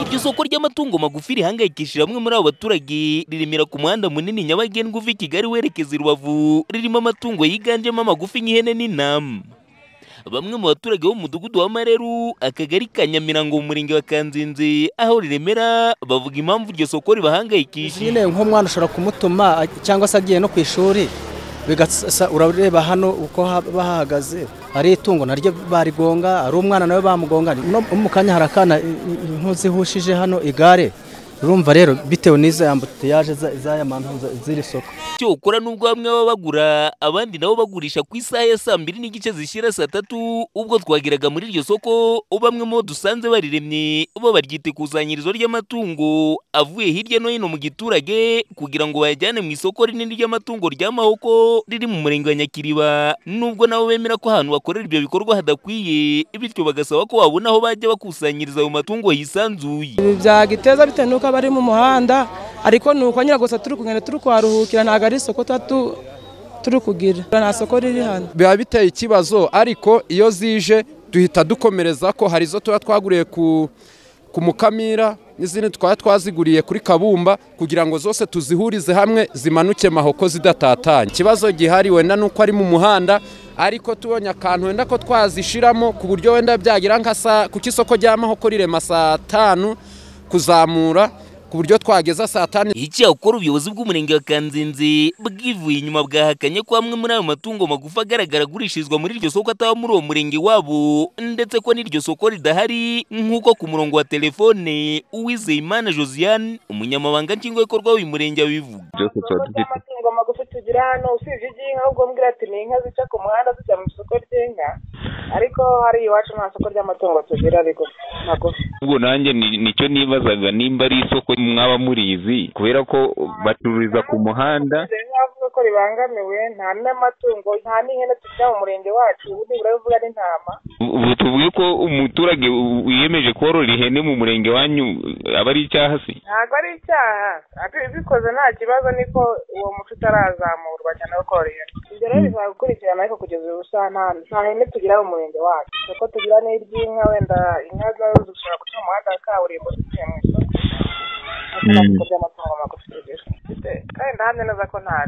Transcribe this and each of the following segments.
Iryo soko ry'amatungo magufi rihangayikishije bamwe muri abo baturage riremera ku muhanda munini nyabagendwa uva i Kigali werekeza i Rubavu ririmo amatungo yiganjemo amagufi nk'ihene n'intama. Bamwe mu baturage bo mu mudugudu wa Mareru akagari ka Nyamirango mu murenge wa Kanzenze aho riremera bavuga impamvu iryo soko ribahangayikishije. Nyine nk'umwana ushobora kumutuma cyangwa se agiye no ku ishuri bigasa urareba hano uko bahagaze ari itungo naryo barigonga ari umwana nawe bamugonga mu kanya harakana ntuzihushije hano igare urumva rero bitewe n'izo yambutiyaje z'aya mantuza z'iri soko icyo ukora n'ubwo bamwe baba bagura abandi nabo bagurisha ku isaha ya saa mbiri n'igice zishyira saa tatu ubwo twageraga muri iryo soko bamwe mu bo dusanze bariremye bo baryita ikusanyirizo ry'amatungo avuye hirya no hino mu giturage kugira ngo bayajyane mu isoko rinini ry'amatungo rya mahoko riri mu murenge wa nyakiriba nubwo nabo bemera ko ahantu bakorera ibyo bikorwa hadakwiye bityo bagasaba ko babona aho bajya bakusanyiriza ayo matungo hisanzuye ibi byagiteza bitewe n'uko aba ari mu muhanda ariko ni uko nyine gusa turi kugenda turi kuharuhukira ntabwo ari isoko tuba turi kugira nta soko riri hano biba biteye ikibazo ariko iyo zije duhita dukomereza ko hari izo tuba twaguriye ku mukamira n'izindi twaba twaziguriye kuri kabumba kugira ngo zose tuzihurize hamwe zimanuke mahoko zidatatanye ikibazo gihari wenda ni uko ari mu muhanda ariko tubonye akantu wenda ko twazishiramo ku buryo wenda byagira nka saa kuko isoko rya mahoko rirema saa tanu kuzamura ku buryo twageza saa tanu icyakora ubuyobozi bw'umurenge wa kanzenze bwivuye inyuma bwahakanye ko amwe muri ayo matungo magufi agaragara agurishirizwa muri iryo soko ataba muri uwo murenge wabo ndetse ko n'iryo soko ridahari nk'uko ku murongo wa telefone uwizeyimana josiane umunyamabanga nshingwabikorwa w'uyu murenge abivuga byose tuba dufite amatungo magufi tugira hano usibye iby'inka ubwo mbwira ati ni inka zica ku muhanda zijya mu isoko ry'inka ariko hari iwacu nta soko ry'amatungo tugira magufi ubwo nanjye nicyo nibazaga nimba ari isoko mwaba murizi kubera ko bacururiza ku muhanda avuga ko ribangamiwe nta n'amatungo nta n'ihene tugira mu murenge wacu ubu nibura bivuga n'intama ubu tuvuge ko umuturage wiyemeje korora ihene mu murenge wanyu aba ari icyaha se ntabwo ari icyaha bikoze nta kibazo niko uwo muco utarazamurwa cyane wo korora ihene ibyo rero bizaba gukurikirana ariko kugeza ubu saa nta hene tugira mu murenge wacu kuko tugira n'iry'inka wenda inka zazo zishobora guca mu muhanda wa kaburimbo zigiye mu isoko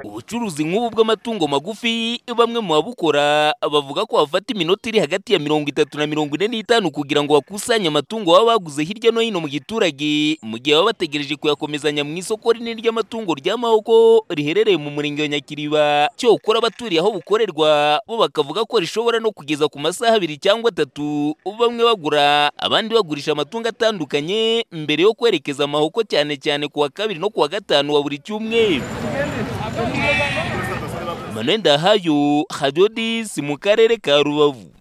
ubucuruzi nk'ubu bw'amatungo magufi bamwe mu babukora bavuga ko bafata iminota iri hagati ya mirongo itatu na mirongo ine n'itanu kugira ngo bakusanye amatungo baba baguze hirya no hino mu giturage mu gihe baba bategereje kuyakomezanya mu isoko rinini ry'amatungo rya mahoko riherereye mu murenge wa nyakiriba cyokora abaturiye aho bukorerwa bo bakavuga ko rishobora no kugeza ku masaha abiri cyangwa atatu bamwe bagura abandi bagurisha amatungo atandukanye mbere yo kwerekeza amahoko cyane cyane kuwa kabiri no kuwa gatanu wa buri cyumweru manuel ndahayo hadodis mu karere ka rubavu